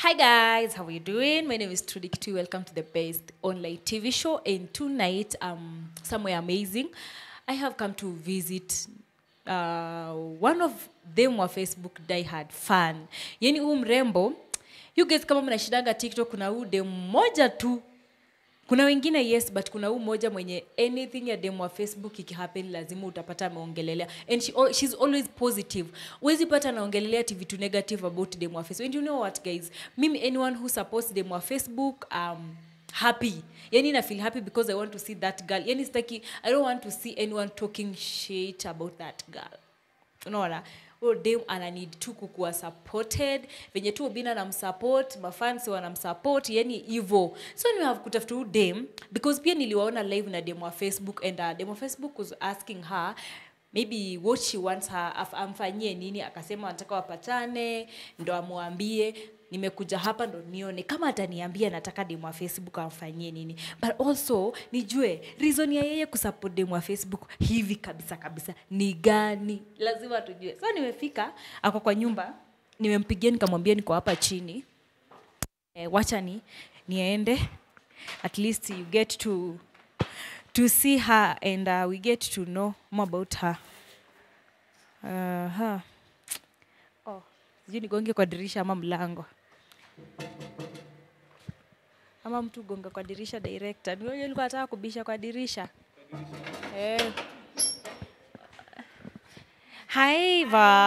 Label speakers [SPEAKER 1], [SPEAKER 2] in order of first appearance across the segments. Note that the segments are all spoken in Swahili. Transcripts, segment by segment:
[SPEAKER 1] Hi guys, how are you doing? My name is Trudy Kitu. Welcome to the best online TV show. And tonight, um, somewhere amazing. I have come to visit uh, one of them wa Facebook diehard fan. Yani huu mrembo, you guys kama mnashidanga TikTok, kuna huu dem mmoja tu kuna wengine yes but kuna huu moja mwenye anything ya demo wa facebook ikihappen lazima utapata ameongelelea and she, al- she's always positive huwezi pata anaongelelea ti vitu negative about demo wa facebook and you know what guys mimi anyone who supports demo wa facebook um, happy yani na feel happy because i want to see that girl yani sitaki i don't want to see anyone talking shit about that girl unaona huyo dem ana need tu kukuwa supported venye tu obina namsupport mafans wanamsupport yani hivo so ni have kutafuta huyu dem because pia niliwaona live na dem wa facebook and uh, dem wa facebook was asking her maybe what she wants her af- amfanyie nini akasema anataka wapatane ndo amwambie nimekuja hapa ndo nione kama ataniambia nataka demu wa facebook amfanyie nini but also nijue reason ya yeye kusupport demu wa facebook hivi kabisa kabisa ni gani lazima tujue so nimefika ako kwa nyumba nimempigia nikamwambia niko hapa chini eh, wacha ni niende at least you get to to see her and uh, we get to know more about her uh-huh. oh, sijui nigonge kwa dirisha ama mlango ama mtu gonga kwa dirisha director ni wewe ulikuwa nataka kubisha kwa dirisha eh. Hi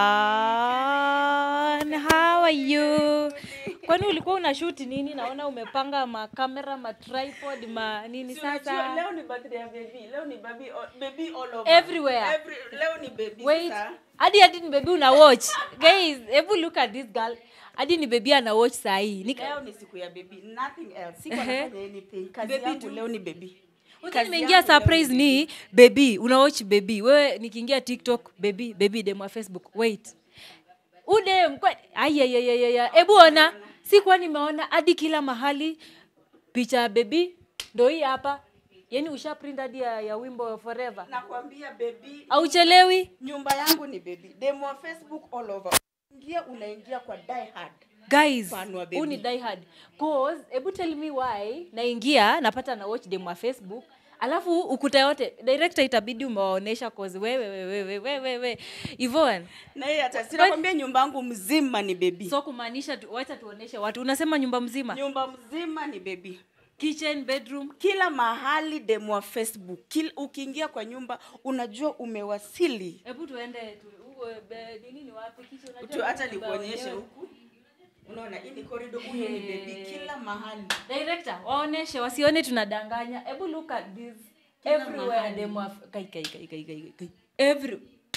[SPEAKER 1] Van, how are you? Kwani ulikuwa una shoot nini? Naona umepanga makamera, matripod, ma nini
[SPEAKER 2] Si unajua,
[SPEAKER 1] sasa?
[SPEAKER 2] leo ni birthday ya baby leo ni baby all, baby all over
[SPEAKER 1] Everywhere.
[SPEAKER 2] Every, leo ni baby
[SPEAKER 1] Wait,
[SPEAKER 2] sasa.
[SPEAKER 1] hadi hadi ni baby una watch. Guys, hebu look at this girl. Hadi ni baby ana watch saa hii. Nika
[SPEAKER 2] leo ni siku ya baby nothing else siko
[SPEAKER 1] Ehe.
[SPEAKER 2] nafanya anything kazi
[SPEAKER 1] Baby
[SPEAKER 2] yangu
[SPEAKER 1] tu.
[SPEAKER 2] leo ni baby
[SPEAKER 1] Wacha
[SPEAKER 2] Kazi
[SPEAKER 1] nimeingia
[SPEAKER 2] yangu leo
[SPEAKER 1] surprise
[SPEAKER 2] ni
[SPEAKER 1] ni baby, una watch baby. Wewe nikiingia TikTok baby, baby demo wa Facebook. Wait. Udem kwa ayayayaya. Hebu ona. Sikuwa nimeona hadi kila mahali picha ya baby ndo hii hapa. Yaani usha print hadi ya, ya wimbo forever.
[SPEAKER 2] nakwambia baby
[SPEAKER 1] Auchelewi?
[SPEAKER 2] nyumba yangu ni baby demo wa facebook all over ingia unaingia kwa die hard
[SPEAKER 1] guys
[SPEAKER 2] Fan wa
[SPEAKER 1] huu ni
[SPEAKER 2] baby.
[SPEAKER 1] die hard cause hebu tell me why naingia napata na watch demo wa facebook alafu ukuta yote director itabidi umewaonesha cause wewe wewe wewe wewe wewe Yvonne
[SPEAKER 2] na yeye hata sinakwambia nyumba yangu mzima ni baby
[SPEAKER 1] so kumaanisha tu, wacha tuoneshe watu unasema nyumba mzima
[SPEAKER 2] nyumba mzima ni baby
[SPEAKER 1] kitchen bedroom
[SPEAKER 2] kila mahali demo wa facebook kila, ukiingia kwa nyumba unajua umewasili
[SPEAKER 1] hebu tuende tu, u, be, nini ni wapi kitchen unajua
[SPEAKER 2] tu hata
[SPEAKER 1] nyumba
[SPEAKER 2] nikuonyeshe
[SPEAKER 1] wenyewe.
[SPEAKER 2] huku unaona hii ni corridor huyo ni baby kila mahali
[SPEAKER 1] director waoneshe wasione tunadanganya hebu look at this
[SPEAKER 2] Kila
[SPEAKER 1] everywhere
[SPEAKER 2] mahali.
[SPEAKER 1] demo wa kai kai kai kai kai kai every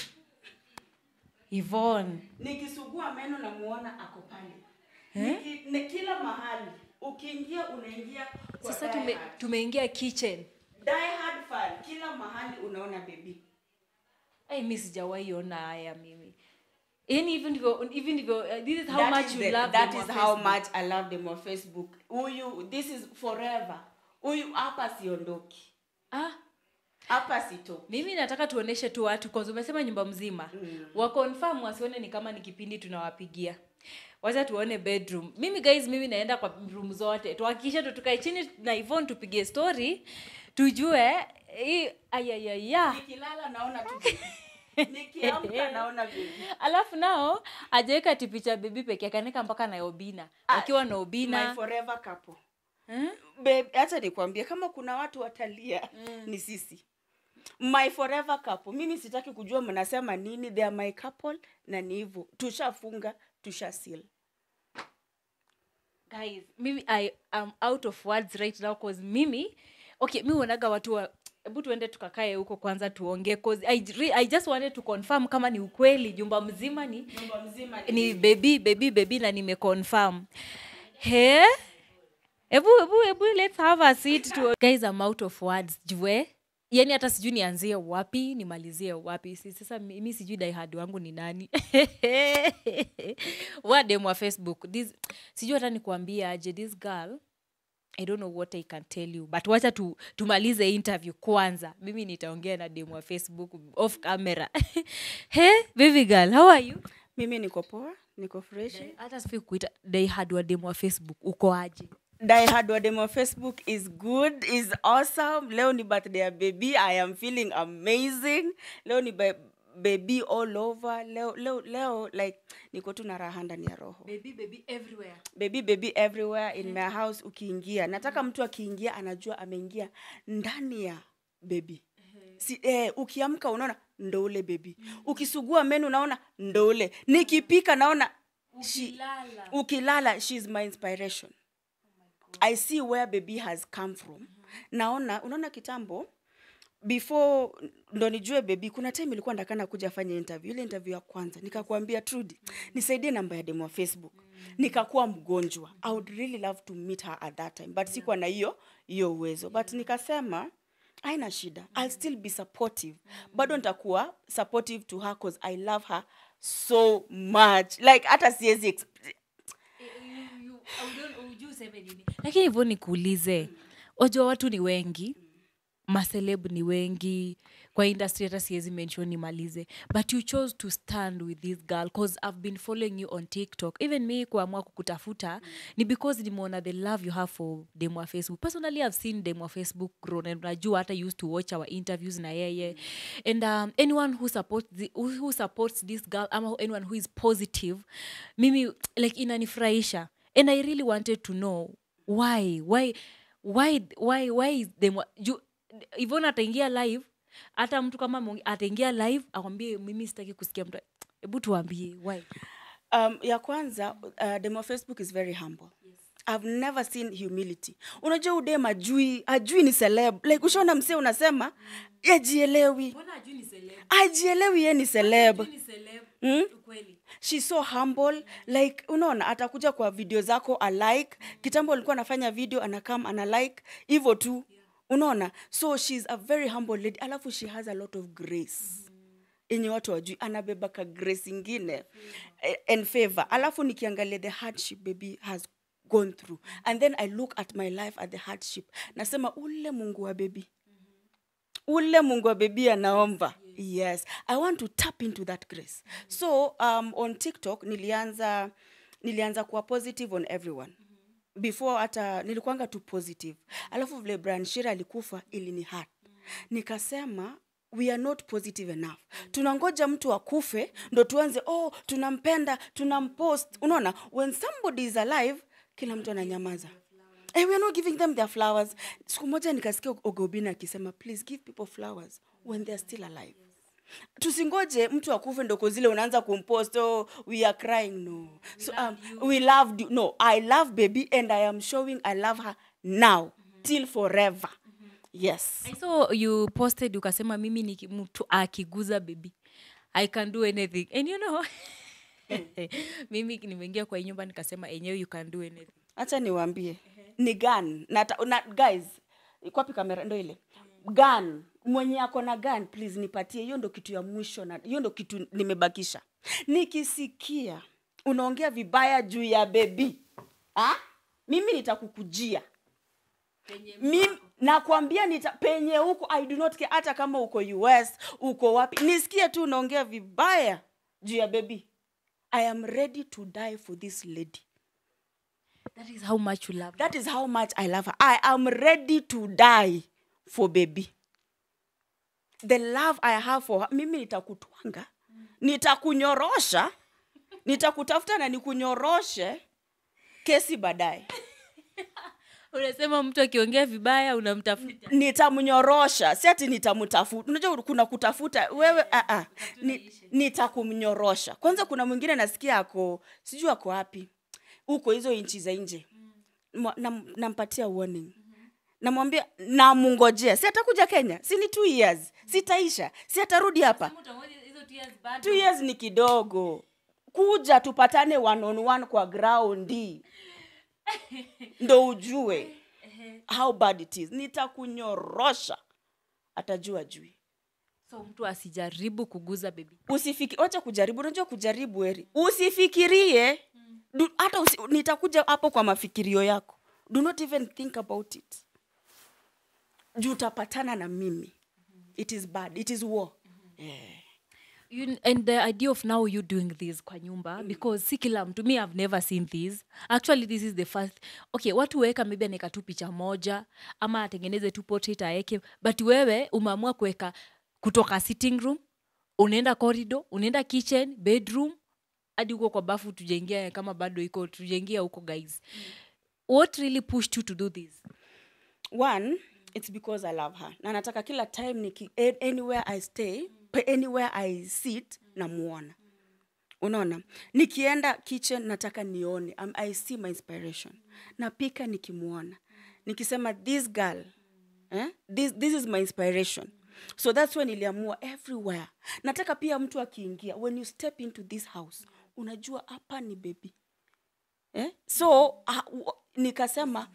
[SPEAKER 1] Yvonne
[SPEAKER 2] nikisugua meno namuona ako pale Niki, ni kila mahali ukiingia unaingia kwa
[SPEAKER 1] sasa
[SPEAKER 2] Die
[SPEAKER 1] tume,
[SPEAKER 2] Hard.
[SPEAKER 1] tumeingia kitchen
[SPEAKER 2] Die Hard fan kila mahali unaona baby
[SPEAKER 1] ai mi sijawahi ona haya mimi yani hivi ndivyo hivi ndivyo uh, this is how
[SPEAKER 2] That
[SPEAKER 1] much
[SPEAKER 2] is
[SPEAKER 1] you
[SPEAKER 2] the-
[SPEAKER 1] love
[SPEAKER 2] that
[SPEAKER 1] them
[SPEAKER 2] is
[SPEAKER 1] on
[SPEAKER 2] how
[SPEAKER 1] Facebook.
[SPEAKER 2] much i love them on facebook huyu this is forever huyu hapa siondoki
[SPEAKER 1] ah
[SPEAKER 2] hapa sitoki
[SPEAKER 1] mimi nataka tuoneshe tu watu kwanza umesema nyumba mzima mm. wakonfirm wasione ni kama ni kipindi tunawapigia wacha tuone bedroom mimi guys mimi naenda kwa room zote tuhakikishe tu tukae chini na Yvonne tupige story tujue hii ayayaya
[SPEAKER 2] nikilala naona tu baby. nikiamka naona baby
[SPEAKER 1] alafu nao ajaweka tipicha bibi peke yake anaeka mpaka na obina wakiwa na
[SPEAKER 2] my
[SPEAKER 1] obina
[SPEAKER 2] forever couple
[SPEAKER 1] hmm?
[SPEAKER 2] Babe, hata nikwambie kama kuna watu watalia mm. ni sisi my forever couple mimi sitaki kujua mnasema nini they are my couple na ni hivyo tushafunga tusha seal
[SPEAKER 1] guys mimi i am out of words right now cause mimi okay mi uonaga watu wa hebu tuende tukakae huko kwanza tuongee cause I, re- i just wanted to confirm kama ni ukweli jumba mzima ni
[SPEAKER 2] nyumba mzima
[SPEAKER 1] ni baby baby baby na nimeconfirm he hebu hebu hebu let's have a seat to guys i'm out of words jue yani hata sijui nianzie wapi nimalizie wapi si sasa mi mi sijui daihad wangu ni nani wadem wa facebook this, sijui hata nikuambia aje this girl i don't know what i can tell you but wacha tu, tumalize interview kwanza mimi nitaongea na dem wa facebook off camera he baby girl how are you
[SPEAKER 2] mimi niko poa niko fresh
[SPEAKER 1] hata sifi kuita daihad wa demu wa facebook uko aje
[SPEAKER 2] Die Hard wa demo Facebook is good, is awesome. Leo ni birthday ya baby. I am feeling amazing. Leo ni ba- baby all over. Leo, leo, leo like niko tu na raha ndani ya roho.
[SPEAKER 1] baby baby everywhere
[SPEAKER 2] Baby baby everywhere in my house ukiingia. Nataka mtu akiingia anajua ameingia ndani ya baby. Si, eh, ukiamka unaona ndo ule baby. Ukisugua meno unaona ndo ule. Nikipika naona she,
[SPEAKER 1] Ukilala.
[SPEAKER 2] ukilala she is my inspiration i see where baby has come from naona unaona kitambo before ndo nijue baby kuna time ilikuwa ndakana kuja fanya interview ile interview ya kwanza nikakwambia trudy nisaidie namba ya demo wa facebook nikakuwa mgonjwa i would really love to meet her at that time but sikuwa na hiyo hiyo uwezo but nikasema aina shida i'll still be supportive bado nitakuwa supportive to her cause i love her so much like hata siwezi ex-
[SPEAKER 1] lakini hivyo nikuulize wajua watu ni wengi maseleb ni wengi kwa industry hata siwezi mention nimalize but you chose to stand with this girl cause i've been following you on tiktok even me kuamua kukutafuta ni because nimeona the love you have for demo wa facebook personally i've seen demo wa facebook grown and unajua hata used to watch our interviews na yeye and um, anyone who supports, the, who, who supports this girl ama anyone who is positive mimi like inanifurahisha and i really wanted to know why why why why why is them ju ivon ataingia live hata mtu kama mongi- ataingia live akwambie mimi sitaki kusikia mtu hebu tuambie why
[SPEAKER 2] um, ya kwanza uh, demo facebook is very humble i've never seen humility unajua udem ajui ajui ni celeb like ushaona msee unasema ajielewi ajielewi ye ni celeb mm? she's so humble like unaona atakuja kwa video zako alike kitambo alikuwa anafanya video anakam ana like hivyo tu unaona so she's a very humble lady alafu she has a lot of grace yenye watu wajui anabeba ka grace ingine eh, and favor alafu nikiangalia the hardship baby has gone through and then i look at my life at the hardship nasema ule mungu wa baby ule mungu wa bebi anaomba yes i want to tap into that grace so um, on tiktok nilianza nilianza kuwa positive on everyone before hata nilikuanga tu positive alafu vile brian shira alikufa ili ni hat nikasema we are not positive enough tunangoja mtu akufe ndo tuanze oh tunampenda tunampost unaona when somebody is alive kila mtu ananyamaza Hey, we are not giving them their flowers siku moja nikasikia ogobina akisema please give people flowers when they are still alive tusingoje mtu akufe ndoko zile unaanza kumpost oh, we are crying no so um, we loved you no i love baby and i am showing i love her now till forever yes
[SPEAKER 1] I saw you posted ukasema mimi ni ki- mtu akiguza baby i can do anything and you know mimi nimeingia kwa hii nyumba nikasema enyewe you can do anything
[SPEAKER 2] hacha niwaambie ni gun na, ta- na guys kwapi kamera ndo ile gun mwenye ako na gun please nipatie hiyo ndo kitu ya mwisho na hiyo ndo kitu nimebakisha nikisikia unaongea vibaya juu ya bebi ha? mimi nitakukujia mimi nakwambia nita penye huko i do not care hata kama uko us uko wapi nisikie tu unaongea vibaya juu ya bebi i am ready to die for this lady
[SPEAKER 1] that is how much you love
[SPEAKER 2] That is how much I love her. I am ready to die for baby. The love I have for her. Mimi nitakutwanga, nitakunyorosha, nitakutafuta na nikunyoroshe kesi baadaye.
[SPEAKER 1] unasema mtu akiongea vibaya unamtafuta
[SPEAKER 2] Nitamnyorosha, si ati nitamtafuta. Unajua kuna kutafuta wewe a a. Ni, nitakumnyorosha. Kwanza kuna mwingine nasikia ako sijui ako wapi. Huko hizo inchi za nje. Mwa- nam- Nampatia warning. namwambia namungojea si atakuja kenya si ni two years sitaisha si atarudi hapa two years ni kidogo kuja tupatane one on one kwa graundi ndo ujue how bad it is nitakunyorosha atajua jui
[SPEAKER 1] so mtu asijaribu kuguza bebi
[SPEAKER 2] usifiki wacha kujaribu unajua kujaribu eri usifikirie Du- hata usi, nitakuja hapo kwa mafikirio yako do not even think about it juu utapatana na mimi it is bad it is war yeah.
[SPEAKER 1] you, and the idea of now you doing this kwa nyumba mm. because si kila mtu me i've never seen this actually this is the first okay watu weka maybe anaweka tu picha moja ama atengeneze tu portrait aeke but wewe umeamua kuweka kutoka sitting room unaenda corridor unaenda kitchen bedroom hadi huko kwa bafu tujaingia kama bado iko tujaingia huko guys mm. what really pushed you to do this
[SPEAKER 2] one it's because i love her na nataka kila time niki, a- anywhere i stay pe- anywhere i sit namuona unaona nikienda kitchen nataka nione um, i see my inspiration napika nikimuona nikisema this girl eh? this, this is my inspiration so that's when niliamua everywhere nataka pia mtu akiingia when you step into this house unajua hapa ni baby eh? so uh, nikasema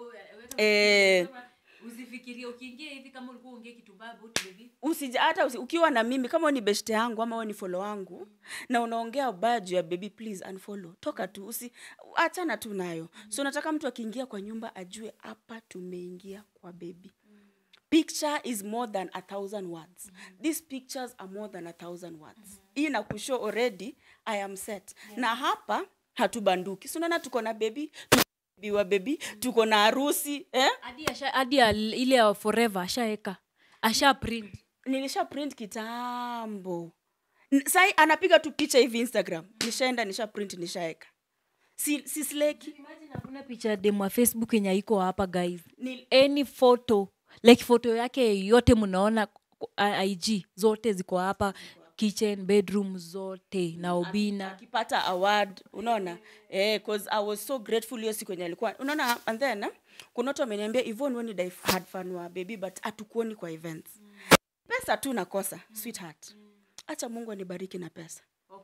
[SPEAKER 2] eh,
[SPEAKER 1] usifikirie ukiingia hivi kama ulikuwa ongea kitu
[SPEAKER 2] usija hata usi, ukiwa na mimi kama wewe ni beshte yangu ama wewe ni follow wangu na unaongea ubaya juu ya baby please unfollow toka tu usi achana tu nayo so nataka mtu akiingia kwa nyumba ajue hapa tumeingia kwa baby picture is more than a thousand words these pictures are more than a thousand words hii na kushow already i am set na hapa hatubanduki si unaona tuko na baby tuko wa baby tuko na harusi eh?
[SPEAKER 1] hadi asha- hadi ya l- ile ya forever ashaeka asha print
[SPEAKER 2] nilisha print kitambo N- sai anapiga tu picha hivi instagram nishaenda nisha print nishaeka si, si sleki
[SPEAKER 1] Imagine hakuna picha ya demu wa facebook yenye iko hapa guys
[SPEAKER 2] Ni-
[SPEAKER 1] any photo like photo yake yote mnaona ku- a- ig zote ziko hapa kitchen bedroom zote na obina
[SPEAKER 2] akipata award unaona eh, cause i was so grateful hiyo siku yenye alikuwa unaona and then eh, kuna watu wameniambia even when you had fun wa baby but hatukuoni kwa events pesa tu nakosa sweetheart acha mungu anibariki na pesa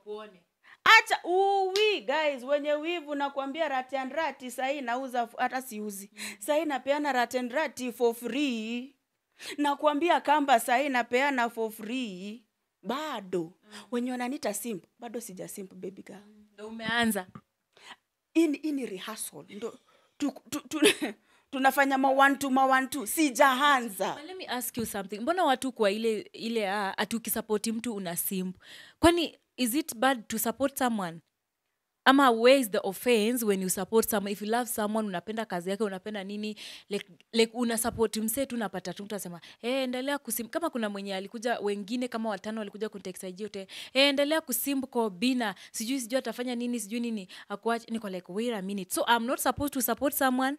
[SPEAKER 2] acha uwi guys wenye wivu nakwambia rati and rati sahii nauza f- hata siuzi sahii napeana rati and rati for free nakwambia kamba sahii napeana for free bado wenye wananita simp bado sija simp baby girl
[SPEAKER 1] ndo umeanza
[SPEAKER 2] hii ni- hii ni rehearsal ndo tu, tu, tu, tunafanya mawantu mawantu sijaanza
[SPEAKER 1] But let me ask you something mbona watu kwa ile ile ah, ati ukisapoti mtu una simp kwani is it bad to support someone ama where is the offense when you support someone if you love someone unapenda kazi yake unapenda nini like, like una support msee tu unapata tu mtu asema hey, endelea kusim kama kuna mwenye alikuja wengine kama watano walikuja kunteksaijiote hey, endelea kusimp kwa bina sijui sijui atafanya nini sijui nini akuache niko like wait a minute so i'm not supposed to support someone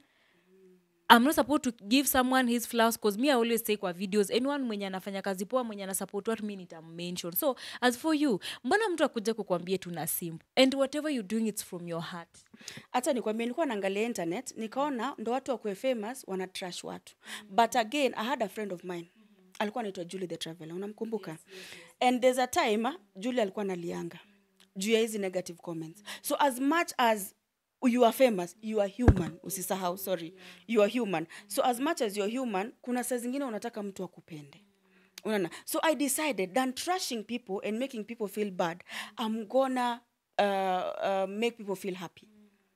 [SPEAKER 1] I'm not supposed to give someone his flowers because me I always say kwa videos anyone mwenye anafanya kazi poa mwenye anasupport watu mi nitammention so as for you mbona mtu akuja kukwambia tuna simp and whatever you doing it's from your heart
[SPEAKER 2] hata nikwambia nilikuwa naangalia internet nikaona ndo watu wakuwe famous wana trash watu but again i had a friend of mine alikuwa anaitwa julie the traveler unamkumbuka and there's a time ah, julie alikuwa nalianga juu ya hizi negative comments so as much as you are famous you are human usisahau sorry you are human so as much as you're human kuna saa zingine unataka mtu akupende unaona so i decided than trashing people and making people feel bad i'm gonna uh, uh, make people feel happy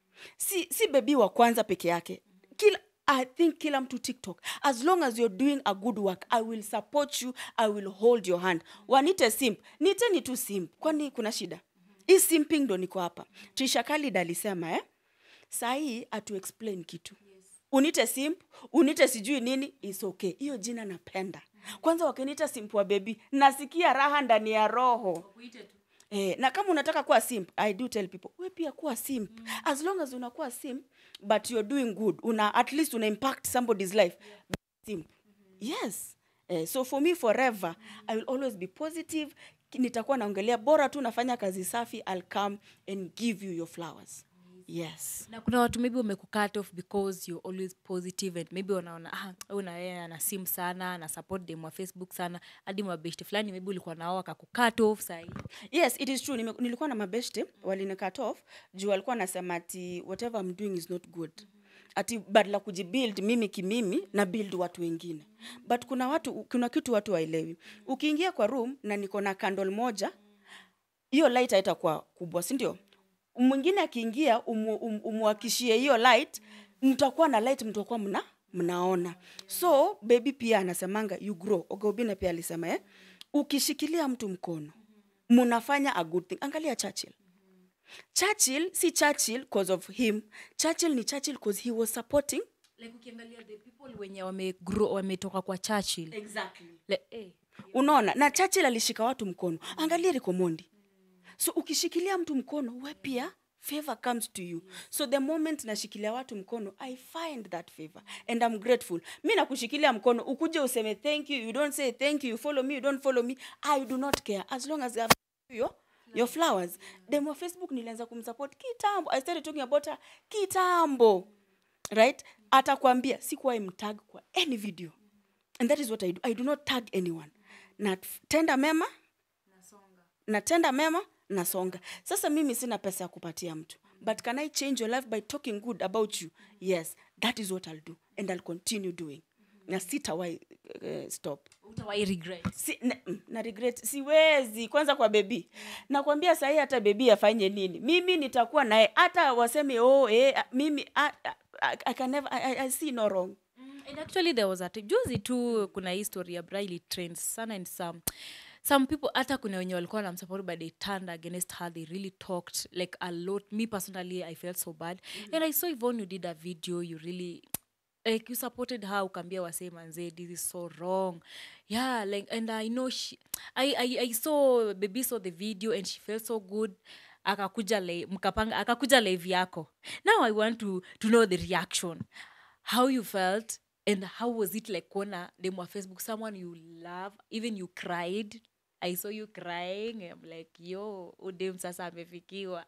[SPEAKER 2] si, si bebi wa kwanza peke yake kila i think kila mtu tiktok as long as you're doing a good work i will support you i will hold your hand wanite simp niteni tu simp kwani kuna shida hii simping ndo niko hapa trisha kalid alisema eh? sahii atu explain kitu unite simp unite sijui nini is okay hiyo jina napenda kwanza wakiniita simp wa bebi nasikia raha ndani ya roho Eh, na kama unataka kuwa simp i do tell people we pia kuwa simp mm. as long as unakuwa simp but you're doing good una at least una impact somebody's life be simp yes eh, so for me forever i will always be positive Ki- nitakuwa naongelea bora tu nafanya kazi safi i'll come and give you your flowers yes
[SPEAKER 1] na kuna watu maybe wamekucut off because you're always positive and maybe wanaona ah, huyu na yeye ana sim sana ana support dem wa facebook sana hadi mabeshti fulani maybe ulikuwa nao akakucut off sahii
[SPEAKER 2] yes it is true Nime, nilikuwa na mabeshte walinicut off juu walikuwa nasema ati whatever I'm doing is not good ati badala kujibuild mimi kimimi na build watu wengine but kuna watu kuna kitu watu waelewi ukiingia kwa room na niko na candle moja hiyo light haitakuwa kubwa si ndio mwingine akiingia umu, um, umwakishie hiyo light mtakuwa na light mtakuwa mna mnaona so baby pia anasemanga you grow ogobina pia alisema eh? ukishikilia mtu mkono munafanya a good thing angalia churchill churchill si churchill cause of him churchill ni churchill cause he was supporting
[SPEAKER 1] like ukiangalia the people wenye wamegrow wametoka kwa churchill
[SPEAKER 2] exactly.
[SPEAKER 1] Le, eh.
[SPEAKER 2] unaona na churchill alishika watu mkono angalia rikomondi so ukishikilia mtu mkono we pia favor comes to you so the moment nashikilia watu mkono i find that favor and i'm grateful mi nakushikilia mkono ukuje useme thank you you don't say thank you you follow me you don't follow me i do not care as long as I've your, your flowers dem wa facebook nilianza kumsupport kitambo i started talking about her kitambo right atakwambia sikuwahi mtag kwa any video and that is what i do i do not tag anyone natenda mema natenda mema nasonga sasa mimi sina pesa ya kupatia mtu but can i change your life by talking good about you yes that is what i'll do and i'll continue doing na sitawai uh, stop
[SPEAKER 1] Hutawahi regret
[SPEAKER 2] si, na, mm, na regret siwezi kwanza kwa bebi nakwambia sahii hata bebi afanye nini mimi nitakuwa naye hata waseme oh, eh, ah, mimi ah, ah, I, I can never, I, I, I see no wrong
[SPEAKER 1] and actually there was a time- juzi tu kuna hii story ya Briley trends sana and some some people hata kuna wenye walikuwa namsupport but they turned against her they really talked like a lot me personally i felt so bad and i saw Yvonne you did a video you really like you supported her ukaambia wasee manzee this is so wrong yeah like and i know she i i, I saw baby saw the video and she felt so good akakuja li- mkapanga akakuja live yako now i want to to know the reaction how you felt and how was it like kuona dem wa facebook someone you love even you cried i saw you crying I'm like yo udem sasa amefikiwa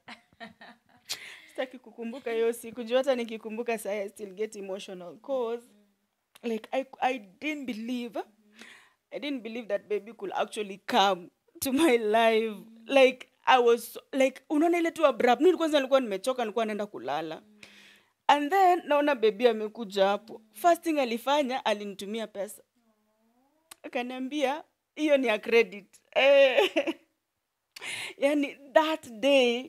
[SPEAKER 2] sitaki kukumbuka hiyo siku juu hata nikikumbuka saa I still get emotional cause like I, I didn't believe I didn't believe that baby could actually come to my life like I was so- like unaona ile tu abrupt mimi kwanza nilikuwa nimechoka nilikuwa naenda kulala and then naona baby amekuja hapo first thing alifanya alinitumia pesa akaniambia hiyo ni ya credit eh, yani that day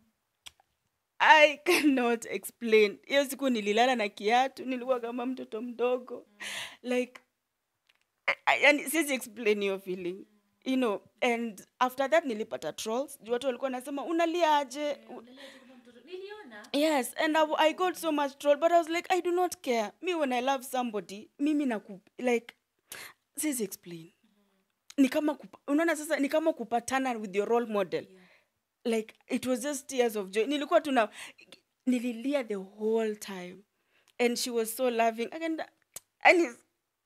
[SPEAKER 2] I cannot explain. Hiyo siku nililala na kiatu, nilikuwa kama mtoto mdogo. Like I- I- yani siwezi explain hiyo feeling. You know, and after that nilipata trolls. Juu watu walikuwa nasema unalia aje? U- Yes, and I, I got so much troll, but I was like, I do not care. Me when I love somebody, mimi na like siwezi explain. Ni kama kupa, unaona sasa ni kama kupatana with your role model. Like it was just tears of joy. Nilikuwa tuna nililia the whole time. And she was so loving. And, and it's,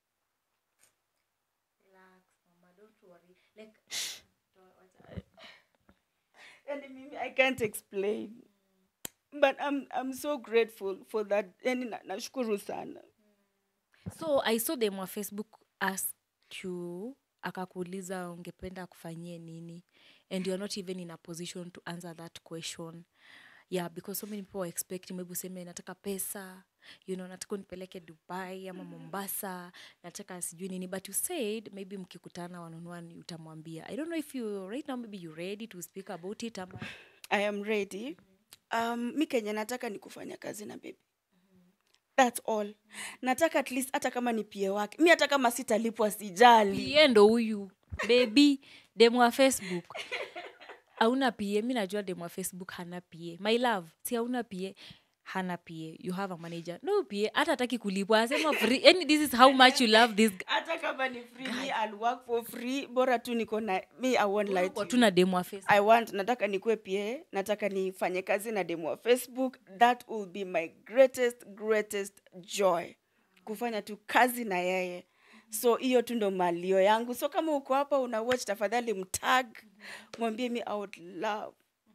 [SPEAKER 2] and mimi I can't explain. But I'm I'm so grateful for that. Yani na- nashukuru sana.
[SPEAKER 1] so i saw them wa facebook ask you akakuuliza ungependa kufanyie nini and you're not even in a position to answer that question yeah because so many people are expecting maybe useme nataka pesa you know nataka unipeleke dubai ama mombasa nataka sijui nini but you said maybe mkikutana wanunwani utamwambia i don't know if you right now maybe you ready to speak about it ama
[SPEAKER 2] I am ready. Um, mi kenye nataka ni kufanya kazi na baby. That's all. Nataka at least hata kama ni pie wake. Mi hata kama sitalipwa sijali.
[SPEAKER 1] pie ndo huyu bebi demu wa facebook auna pie mi najua demu wa facebook hana pie my love si auna pie hana pie you have a manager no pie hata ataki kulipwa asema free yani this is how much you love this guy.
[SPEAKER 2] Hata kama ni free, me I'll work for free. Bora tu niko na me I won't lie to
[SPEAKER 1] Kwa
[SPEAKER 2] you.
[SPEAKER 1] tu na demu wa facebook
[SPEAKER 2] I want nataka nikuwe pia nataka nifanye kazi na demu wa facebook that will be my greatest greatest joy kufanya tu kazi na yeye so hiyo tu ndo malio yangu so kama uko hapa una watch tafadhali mtag mwambie mi I would love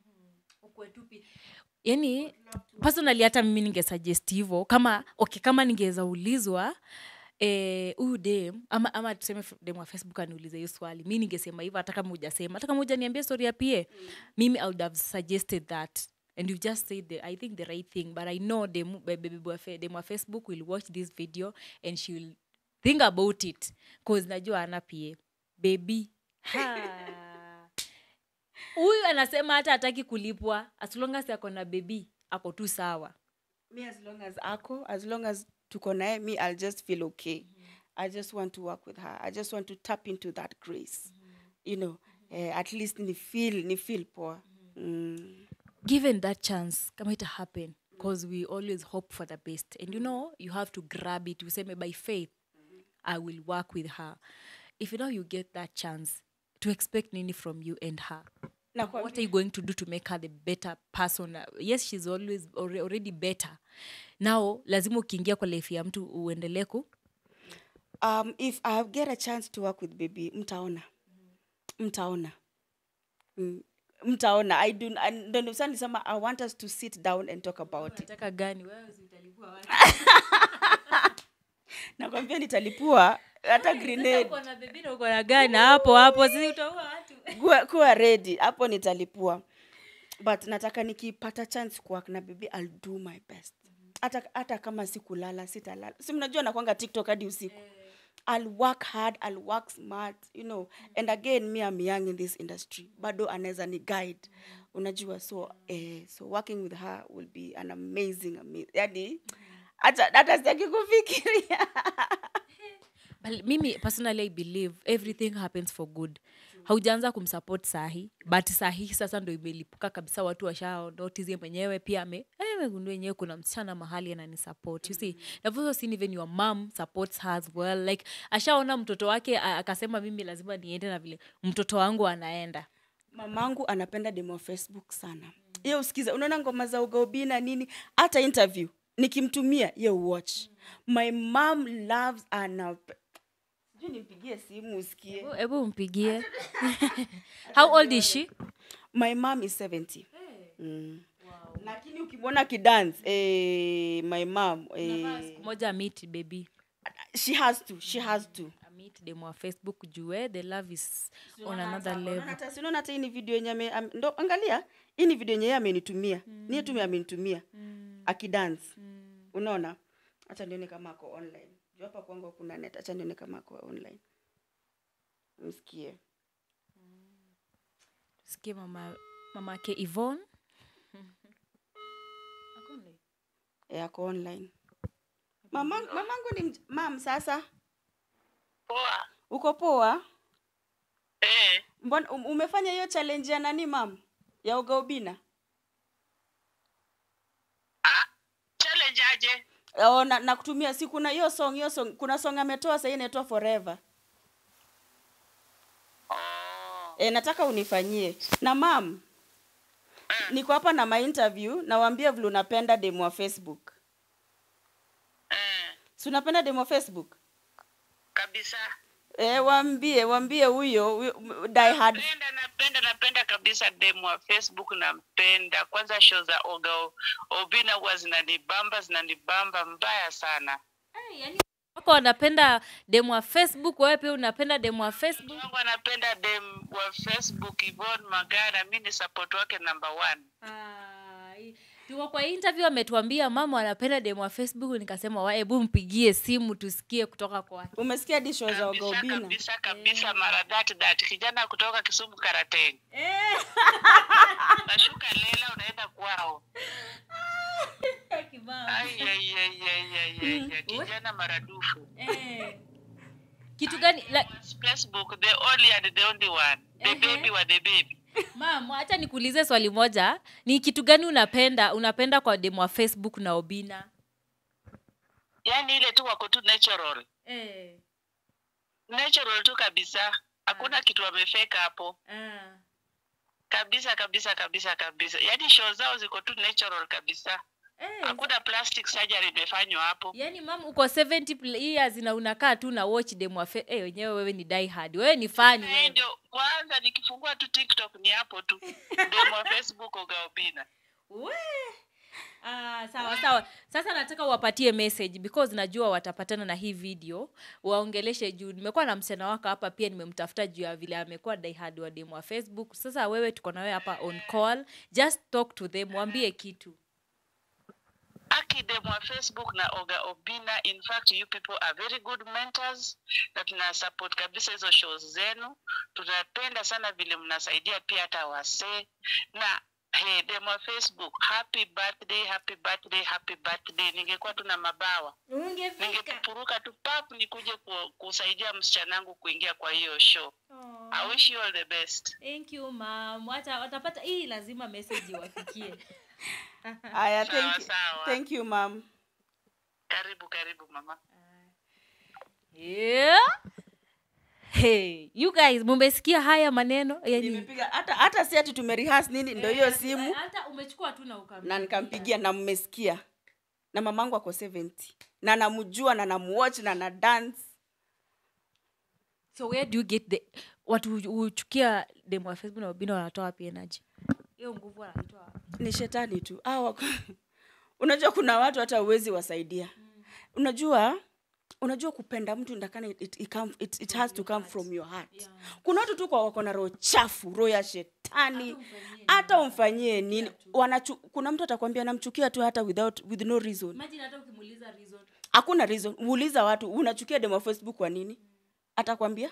[SPEAKER 1] yani personally hata mimi ningesuggest hivo kama okay kama ningeweza ulizwa eh, huyu dem ama, ama tuseme f- dem wa facebook aniulize hiyo swali mi ningesema hivyo hata kama hujasema hata kama hujaniambia story ya pie mimi i would have suggested that and you just said the, i think the right thing but i know dem be- be- be- wa fe- dem wa facebook will watch this video and she will think about it cause najua ana pie baby ha huyu anasema hata hataki kulipwa as long as ako na bebi ako tu sawa
[SPEAKER 2] me as long as ako as long as tuko naye me i'll just feel okay i just want to work with her i just want to tap into that grace you know eh, at least ni feel ni feel poa mm.
[SPEAKER 1] given that chance kama ita happen because we always hope for the best and you know you have to grab it useme by faith i will work with her if you know you get that chance to expect nini from you and her
[SPEAKER 2] na
[SPEAKER 1] what are you going to do to make her the better person Uh, yes she's always alre- already better now lazima ukiingia kwa life ya mtu uendelee ku
[SPEAKER 2] um, if I get a chance to work with baby mtaona mtaona mm. mtaona I do I- ndo ndio sasa nilisema I want us to sit down and talk about it
[SPEAKER 1] nataka gani wewe si utalipua wapi?
[SPEAKER 2] nakwambia nitalipua hata grenade
[SPEAKER 1] Uko na baby na uko na gani hapo hapo si utaua watu
[SPEAKER 2] kuwa, kuwa ready hapo nitalipua but nataka nikipata chance kuwork na baby I'll do my best hata hata kama sikulala sitalala si mnajua nakwanga tiktok hadi usiku I'll work hard I'll work smart you know and again me I'm young in this industry bado anaweza ni guide unajua so eh, so working with her will be an amazing, amazing yani hata hata sitaki kufikiria
[SPEAKER 1] But mimi personally i believe everything happens for good haujaanza kumsupport sahi but sahi sasa ndo imelipuka kabisa watu washa notice mwenyewe pia ame eh, megundua wenyewe kuna msichana mahali anani support you see I've also seen even your mom supports her as well like ashaona mtoto wake a- akasema mimi lazima niende na vile mtoto wangu anaenda
[SPEAKER 2] mamangu anapenda demo wa facebook sana ye usikiza unaona ngoma za ugaubina nini hata interview nikimtumia ye watch my mom loves ana sijui nimpigie simu usikie
[SPEAKER 1] Hebu- hebu mpigie how old is she
[SPEAKER 2] my mom is 70 mm. lakini ukimwona kidance eh, my mom eh,
[SPEAKER 1] siku moja meet baby
[SPEAKER 2] she has to she has to
[SPEAKER 1] meet demo wa facebook jue the love is on another level
[SPEAKER 2] Hata- si unaona hata hii ni video yenye ame- am- ndo angalia hii ni video yenye yeye amenitumia mm. niye tume amenitumia mm. akidance mm. unaona hacha nione kama ako online juu hapa kwangu kuna net hacha nione kama ako online msikie
[SPEAKER 1] sikie mama mamake Yvonne
[SPEAKER 2] e, ako online Mama, mamangu ni mj- mam sasa
[SPEAKER 3] Poa.
[SPEAKER 2] uko poa
[SPEAKER 3] Eh,
[SPEAKER 2] mbona um- umefanya hiyo challenge ya nani mam ya ugaubina
[SPEAKER 3] challenge aje?
[SPEAKER 2] oh, na, na kutumia si kuna hiyo song hiyo song kuna song ametoa sahii inaitwa forever
[SPEAKER 3] Oh.
[SPEAKER 2] e, nataka unifanyie na mam niko hapa na mainterview nawaambia vile unapenda demo wa facebook
[SPEAKER 3] Eh,
[SPEAKER 2] si unapenda demo wa facebook
[SPEAKER 3] kabisa.
[SPEAKER 2] e, waambie waambie huyo huyo, m- die hard
[SPEAKER 3] Napenda napenda napenda kabisa demu wa Facebook nampenda. Kwanza show za Oga O- Obina huwa zinanibamba zinanibamba mbaya sana.
[SPEAKER 1] wako wanapenda demo wa facebook wewe pia unapenda demo wa facebook
[SPEAKER 3] Wangu anapenda dem wa Facebook Yvonne Magara, mimi ni support wake number one.
[SPEAKER 1] Ai, tuko kwa interview ametuambia mama anapenda demo wa facebook nikasema wa hebu mpigie simu tusikie kutoka kwake
[SPEAKER 2] umesikia di show za
[SPEAKER 3] Kabisa
[SPEAKER 2] ugaubina
[SPEAKER 3] kabisa kabisa mara that that kijana kutoka Kisumu Karateng. Nashuka lela unaenda kwao. Ai, ai, ai, ai, ai, ai, ai, kijana maradufu.
[SPEAKER 1] kitu gani like,
[SPEAKER 3] Facebook, the only and the only one. The baby wa the baby.
[SPEAKER 1] mam hacha nikuulize swali moja ni kitu gani unapenda unapenda kwa demo wa facebook na obina
[SPEAKER 3] Yaani ile tu wako tu natural.
[SPEAKER 1] eh,
[SPEAKER 3] Natural tu kabisa. Hakuna kitu wamefeka hapo.
[SPEAKER 1] ah.
[SPEAKER 3] Kabisa kabisa kabisa kabisa. Yaani show zao ziko tu natural kabisa.
[SPEAKER 1] eh,
[SPEAKER 3] Hakuna plastic surgery imefanywa hapo.
[SPEAKER 1] yaani mam uko 70 pl- years na unakaa tu na watch demo wa fe- eh, wenyewe wewe ni die hard wewe ni fani
[SPEAKER 3] Eh, ndio kwanza nikifungua tu TikTok ni hapo tu. Demo wa Facebook ugaobina.
[SPEAKER 1] We. Ah, sawa sawa sasa nataka uwapatie message because najua watapatana na hii video waongeleshe juu nimekuwa na msichana wako hapa pia nimemtafuta juu ya vile amekuwa diehard wa demu wa facebook sasa wewe tuko na wewe hapa on call just talk to them waambie kitu
[SPEAKER 3] Akidem wa Facebook na Oga Obina. In fact, you people are very good mentors na tuna support kabisa hizo shows zenu. Tunapenda sana vile mnasaidia pia hata wasee na hey, dem wa Facebook, happy birthday, happy birthday, happy birthday. Ningekuwa tuna mabawa ningepuruka tu pap nikuje ku, kusaidia msichana wangu kuingia kwa hiyo show. I wish you all the best.
[SPEAKER 1] thank you mam wacha watapata hii lazima message iwafikie
[SPEAKER 2] aya
[SPEAKER 3] Sawa,
[SPEAKER 2] thank, you-
[SPEAKER 3] sawa.
[SPEAKER 2] thank you mam
[SPEAKER 3] Karibu karibu mama.
[SPEAKER 1] yeah. hey, you guys mumesikia haya maneno yani,
[SPEAKER 2] nimepiga hata hata si ati tumerihas nini ndo hiyo simu
[SPEAKER 1] hata umechukua tu na ukampigia.
[SPEAKER 2] na nikampigia na mmesikia na mamangu ako 70 na namjua na namuwatch na na dance
[SPEAKER 1] so where do you get the watu huchukia demo wa facebook na wabina wanatoa wapi energy hiyo nguvu wanatoa wapi?
[SPEAKER 2] ni shetani tu ah, wako unajua kuna watu hata uwezi wasaidia unajua unajua kupenda mtu ndakana it, it, it, come, it, it has to come from your heart kuna watu tu kwa wako na roho chafu roho ya shetani hata umfanyie nini wanachu, kuna mtu atakwambia namchukia tu hata without with no reason
[SPEAKER 1] imagine hata ukimuuliza reason
[SPEAKER 2] hakuna reason uuliza watu unachukia demo facebook kwa nini atakwambia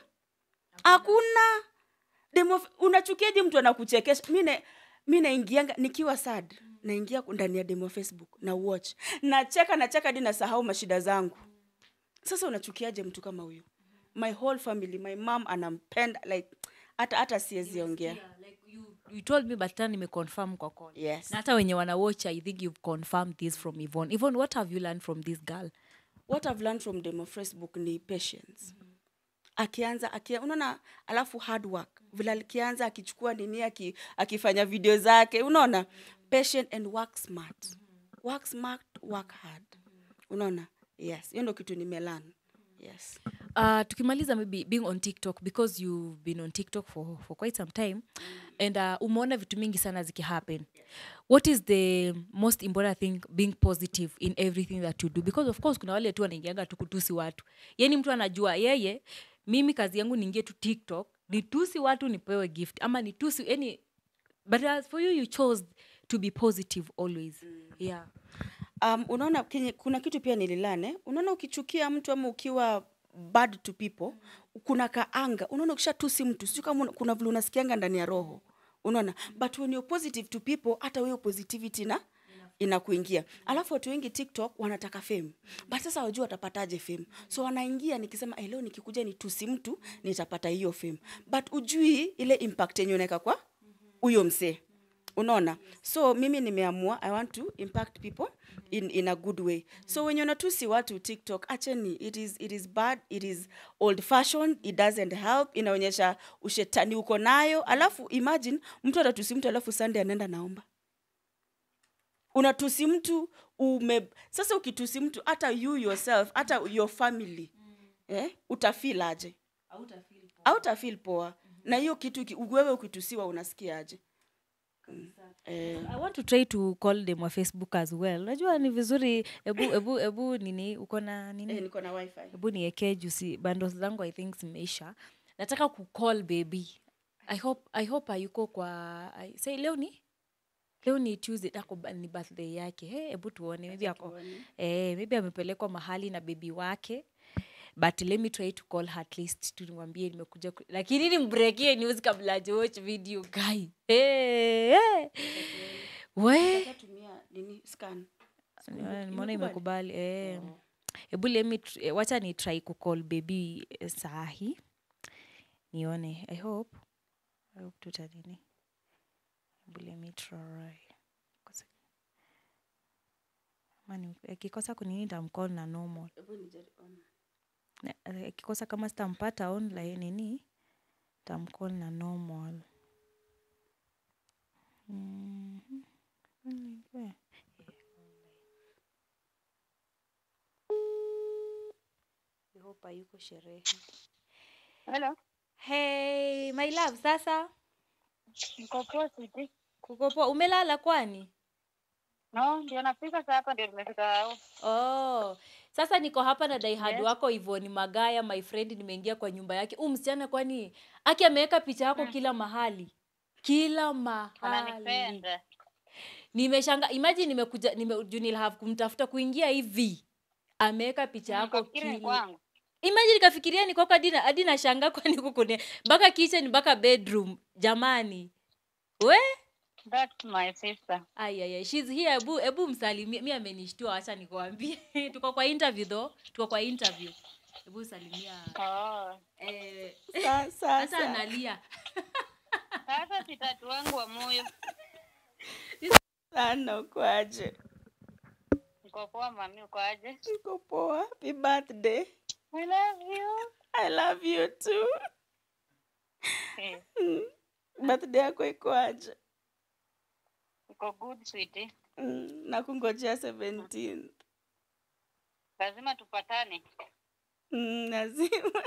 [SPEAKER 2] hakuna demo unachukiaje mtu anakuchekesha mi na- mi naingianga nikiwa sad naingia ndani ya demo facebook na watch nacheka nacheka hadi nasahau mashida zangu sasa unachukiaje mtu kama huyu my whole family my mom anampenda like hata hata siwezi ongea
[SPEAKER 1] Yeah, like you, you told me but tena nimeconfirm kwa call
[SPEAKER 2] yes
[SPEAKER 1] na hata wenye wana watch i think you've confirmed this from Yvonne. Yvonne, what have you learned from this girl
[SPEAKER 2] what I've learned from demo facebook ni patience akianza akia, unaona alafu hard work vile alikianza akichukua nini aki, akifanya video zake unaona patient and work smart work smart work hard unaona yes hiyo ndo kitu nimelan yes
[SPEAKER 1] uh, tukimaliza maybe being on tiktok because you've been on tiktok for, for quite some time and uh, umeona vitu mingi sana zikihappen what is the most important thing being positive in everything that you do because of course kuna wale tu wanaingianga tu kutusi watu yani mtu anajua yeye mimi kazi yangu niingie tu tiktok nitusi watu nipewe gift ama nitusi yani but as for you you chose to be positive always yeah
[SPEAKER 2] um, unaona kenye, kuna kitu pia nililane unaona ukichukia mtu ama ukiwa bad to people kuna kaanga unaona ukishatusi mtu sio kama una- kuna vile unasikianga ndani ya roho unaona but when you're positive to people hata hiyo positivity na inakuingia alafu watu wengi tiktok wanataka fame but sasa wajua watapataje fame so wanaingia nikisema "Eh, leo nikikuja nitusi mtu nitapata hiyo fame but ujui ile impact yenye unaweka kwa huyo msee unaona so mimi nimeamua i want to impact people in, in a good way so wenye unatusi watu tiktok acheni it is, it is bad it is old fashioned it doesn't help inaonyesha ushetani uko nayo alafu imagine mtu atatusi mtu alafu sunday anaenda naomba unatusi mtu ume sasa ukitusi mtu hata you yourself hata your family eh, utafeel aje au utafeel poa na hiyo kitu ki- wewe ukitusiwa unasikiaje eh,
[SPEAKER 1] i want to try to call them wa facebook as well najua ni vizuri ebu ebu ebu nini uko na nini
[SPEAKER 2] eh, niko na wifi
[SPEAKER 1] hebu niekee jusi bundles zangu i think zimeisha nataka kucall baby i hope i hope ayuko kwa I, say leo ni leo ni tuesday ako ba- ni birthday yake He, hebu tuone maybe ako eh, maybe amepelekwa mahali na bebi wake but let me try to call her at least tu nimwambie nimekuja ku- lakini nimbrekie news kabla ajawatch video guy hey, hey. we
[SPEAKER 2] tumia nini scan
[SPEAKER 1] Nimeona- nimeona imekubali eh. hebu lemi wacha ni try kucall baby eh, sahi nione i hope i hope tutanini hebu lemi try Kosa- Ama ni- akikosa kunini tamcall na normal Na- eh, akikosa kama sitampata online nini tamcall na normal Mhm. Mm, yeah. I hope hayuko sherehe.
[SPEAKER 4] Hello.
[SPEAKER 1] Hey, my love, sasa
[SPEAKER 4] Niko poa sweetie.
[SPEAKER 1] kuko poa. Umelala kwani?
[SPEAKER 4] No, ndio nafika saa hapa ndio nimefika hao.
[SPEAKER 1] Oh, sasa niko hapa na daihad
[SPEAKER 4] Yes.
[SPEAKER 1] wako Ivoni Magaya, my friend, nimeingia kwa nyumba yake. Huu msichana kwani aki ameweka picha yako kila mahali, kila mahali.
[SPEAKER 4] Ananipenda.
[SPEAKER 1] Nimeshanga, imagine nimekuja nime, juu nilihave kumtafuta kuingia hivi, ameweka picha yako
[SPEAKER 4] Nikafikiri ni
[SPEAKER 1] kila
[SPEAKER 4] kwangu.
[SPEAKER 1] imagine kafikiria ni kwako hadi na- hadi nashanga kwani kukune mpaka kitchen mpaka bedroom jamani we
[SPEAKER 4] That's my sister.
[SPEAKER 1] ayaya shes here ebu ebu msalimie mi amenishtua acha nikwambie tuko kwa interview though tuko kwa interview hebu salimia
[SPEAKER 4] Oh.
[SPEAKER 1] eh,
[SPEAKER 2] Sa-
[SPEAKER 1] hata
[SPEAKER 2] sasa
[SPEAKER 1] analia
[SPEAKER 4] Sasa sitatu wangu wa moyo.
[SPEAKER 2] sana ukwaje
[SPEAKER 4] Niko poa mami, uko aje?
[SPEAKER 2] uko poa happy birthday
[SPEAKER 4] I love you.
[SPEAKER 2] i love you too
[SPEAKER 4] Eh,
[SPEAKER 2] Mm. birthday yako ikoaje
[SPEAKER 4] Uko good sweetie.
[SPEAKER 2] mm. na kungojea 17
[SPEAKER 4] Lazima tupatane.
[SPEAKER 2] mm, lazima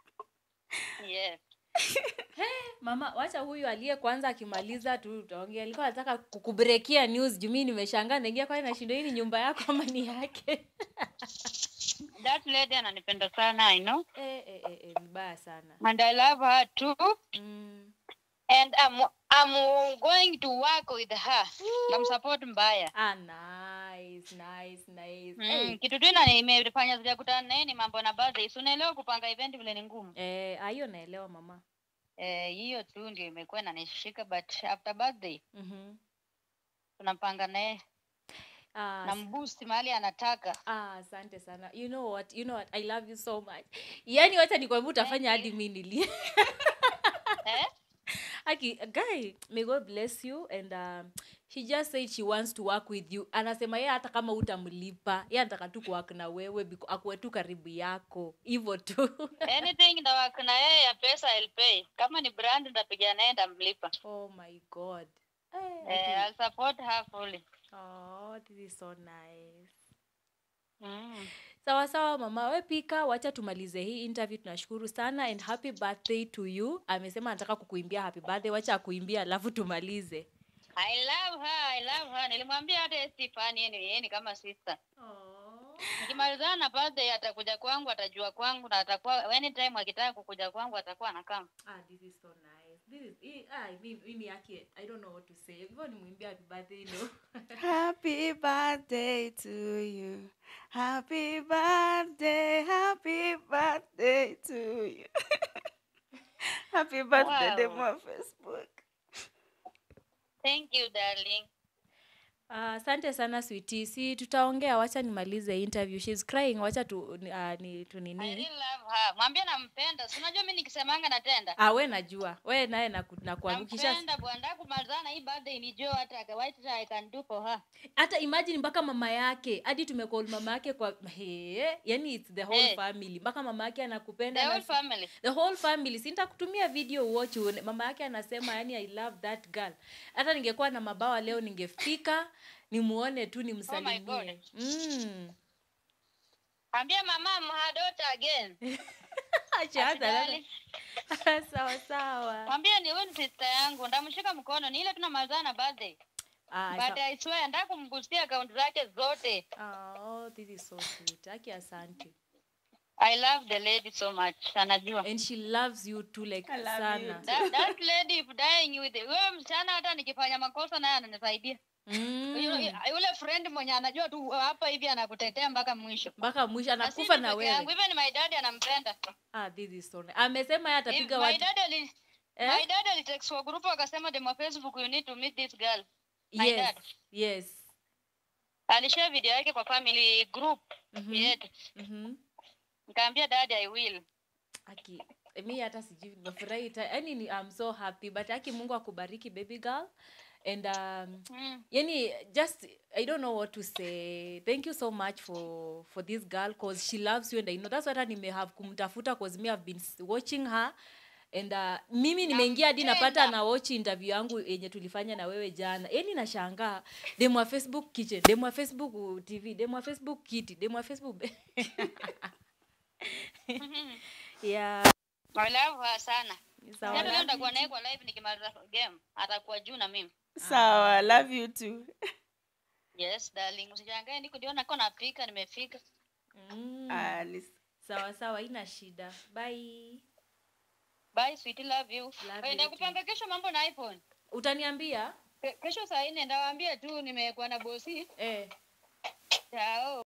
[SPEAKER 4] Yes.
[SPEAKER 1] mama wacha huyu aliye kwanza akimaliza tu utaongea alikuwa anataka kukubrekia news juu mimi nimeshangaa naingia kwani nashindo hii ni nyumba yako ama ni yake
[SPEAKER 4] That lady ananipenda sana, I know.
[SPEAKER 1] eh, eh, eh, eh, mbaya sana
[SPEAKER 4] And I love her too.
[SPEAKER 1] mm.
[SPEAKER 4] And I'm I'm going to work with her. Namsupport mbaya.
[SPEAKER 1] ah, nice, nice, nice.
[SPEAKER 4] Mm,
[SPEAKER 1] Eh,
[SPEAKER 4] kitu tu ina imefanya sijakutana naye ni mambo na birthday. Si unaelewa kupanga event vile ni ngumu.
[SPEAKER 1] eh, ah, hiyo naelewa mama
[SPEAKER 4] Eh, hiyo tu ndio imekuwa inanishika but after birthday
[SPEAKER 1] mm-hmm.
[SPEAKER 4] tunapanga naye
[SPEAKER 1] ah,
[SPEAKER 4] na mboost mahali anataka.
[SPEAKER 1] Ah, asante sana. You know what? You know what? I love you so much. Yaani wacha nikwambia utafanya hadi mimi nilie.
[SPEAKER 4] Eh?
[SPEAKER 1] Aki, guy, may God bless you and um, she just said she wants to work with you. Anasema yeye hata kama utamlipa, yeye anataka tu kuwork na wewe biko akuwe tu karibu yako. Hivyo tu.
[SPEAKER 4] Anything ndawak na yeye ya pesa I'll pay. Kama ni brand ndapiga naye ndamlipa.
[SPEAKER 1] oh my God. Eh,
[SPEAKER 4] Eh, I'll support her fully.
[SPEAKER 1] oh, this is so nice.
[SPEAKER 4] Mm.
[SPEAKER 1] sawa sawa mama we pika wacha tumalize hii interview tunashukuru sana and happy birthday to you amesema anataka kukuimbia happy birthday wacha akuimbia alafu tumalize
[SPEAKER 4] I love her, I love her. Nilimwambia hata yeye si fan, yeye ni yeye ni kama sister. Nikimalizana na birthday atakuja kwangu, atajua kwangu na atakuwa anytime akitaka kukuja kwangu atakuwa anakaa.
[SPEAKER 1] Ah, this is so nice. This is, hii- ah, mimi mimi yake I don't know what to say. Hivyo nimwimbia happy birthday no.
[SPEAKER 2] Happy birthday to you. Happy birthday, happy birthday to you. happy birthday,
[SPEAKER 4] Wow.
[SPEAKER 2] demo wa Facebook.
[SPEAKER 4] Thank you darling.
[SPEAKER 1] Ah, asante sana sweetie. Si tutaongea wacha nimalize interview. She's crying. Wacha tu uh, ni tu
[SPEAKER 4] I
[SPEAKER 1] nini.
[SPEAKER 4] really love her. Mwambie nampenda. Si unajua mimi nikisemanga natenda.
[SPEAKER 1] Ah, we najua. We naye naku- nakuangukisha.
[SPEAKER 4] Nampenda bwana, kumalizana hii birthday ni Joe hata what I can do for her.
[SPEAKER 1] hata imagine mpaka mama yake hadi tumecall mama yake kwa he, yani it's the whole
[SPEAKER 4] Eh.
[SPEAKER 1] family mpaka mama yake
[SPEAKER 4] The
[SPEAKER 1] anakupenda
[SPEAKER 4] whole
[SPEAKER 1] na-
[SPEAKER 4] family.
[SPEAKER 1] the whole family si nitakutumia video watch uone. mama yake anasema yani i love that girl hata ningekuwa na mabawa leo ningefika nimuone tu nimsalimie
[SPEAKER 4] God.
[SPEAKER 1] mm.
[SPEAKER 4] Ambia mama I'm her daughter again.
[SPEAKER 1] Acha hata
[SPEAKER 4] Afadhali.
[SPEAKER 1] sasa. sawa sawa
[SPEAKER 4] Mwambie ni huyu ni sister yangu. Ndamshika mkono. Ni ile tunamalizana na birthday.
[SPEAKER 1] Ah,
[SPEAKER 4] But
[SPEAKER 1] sa-
[SPEAKER 4] I swear nataka kumgusia account zake zote.
[SPEAKER 1] oh, this is so sweet aki asante
[SPEAKER 4] I love the lady so much. Anajua.
[SPEAKER 1] and she loves you too like
[SPEAKER 2] I love you
[SPEAKER 1] sana
[SPEAKER 2] too.
[SPEAKER 4] That, that lady if dying with it. Huyo msichana hata nikifanya makosa naye ananisaidia.
[SPEAKER 1] Mm.
[SPEAKER 4] Yule yule friend mwenye anajua tu hapa hivi anakutetea mpaka mwisho.
[SPEAKER 1] mpaka mwisho
[SPEAKER 4] Na si
[SPEAKER 1] anakufa
[SPEAKER 4] mimi
[SPEAKER 1] na
[SPEAKER 4] peke yangu,
[SPEAKER 1] wewe
[SPEAKER 4] Even my dad anampenda.
[SPEAKER 1] ah, this is so nice. amesema yeye
[SPEAKER 4] If
[SPEAKER 1] atapiga
[SPEAKER 4] My
[SPEAKER 1] watu
[SPEAKER 4] dad ali
[SPEAKER 1] Eh?
[SPEAKER 4] My dad alitext kwa group akasema demo Facebook you need to meet this girl. my
[SPEAKER 1] yes
[SPEAKER 4] dad.
[SPEAKER 1] yes
[SPEAKER 4] Alishare video yake kwa family group
[SPEAKER 1] Mhm.
[SPEAKER 4] yetu.
[SPEAKER 1] Mhm.
[SPEAKER 4] Nikamwambia dad I will.
[SPEAKER 1] aki mi hata sijui nimefurahi ta- yani ni- I'm so happy but aki mungu akubariki baby girl and um,
[SPEAKER 4] Mm.
[SPEAKER 1] yani just i don't know what to say thank you so much for for this girl cause she loves you and i know that's what hata nimehave kumtafuta cause me have been s- watching her and uh, mimi nimeingia hadi napata
[SPEAKER 4] Nampenda.
[SPEAKER 1] na watch interview yangu yenye tulifanya na wewe jana yani nashangaa demu wa facebook kitchen demu wa facebook uh, tv demu wa facebook kiti demu wa facebook yeah
[SPEAKER 4] I love her sana.
[SPEAKER 1] sawa.
[SPEAKER 4] Hata leo nitakuwa naye kwa live nikimaliza game. Atakuwa juu na mimi.
[SPEAKER 2] Sawa, love you too.
[SPEAKER 4] Yes, darling. Usishangae niko ndio nako napika nimefika.
[SPEAKER 1] Mm.
[SPEAKER 2] Ah, nis-
[SPEAKER 1] sawa sawa ina shida bye
[SPEAKER 4] Bye sweetie, love you.
[SPEAKER 1] Love
[SPEAKER 4] Eh,
[SPEAKER 1] you
[SPEAKER 4] Nakupanga kesho mambo na iPhone.
[SPEAKER 1] utaniambia
[SPEAKER 4] Ke- Kesho saa nne ndawaambia tu nimekuwa na bosi.
[SPEAKER 1] eh.
[SPEAKER 4] Chao.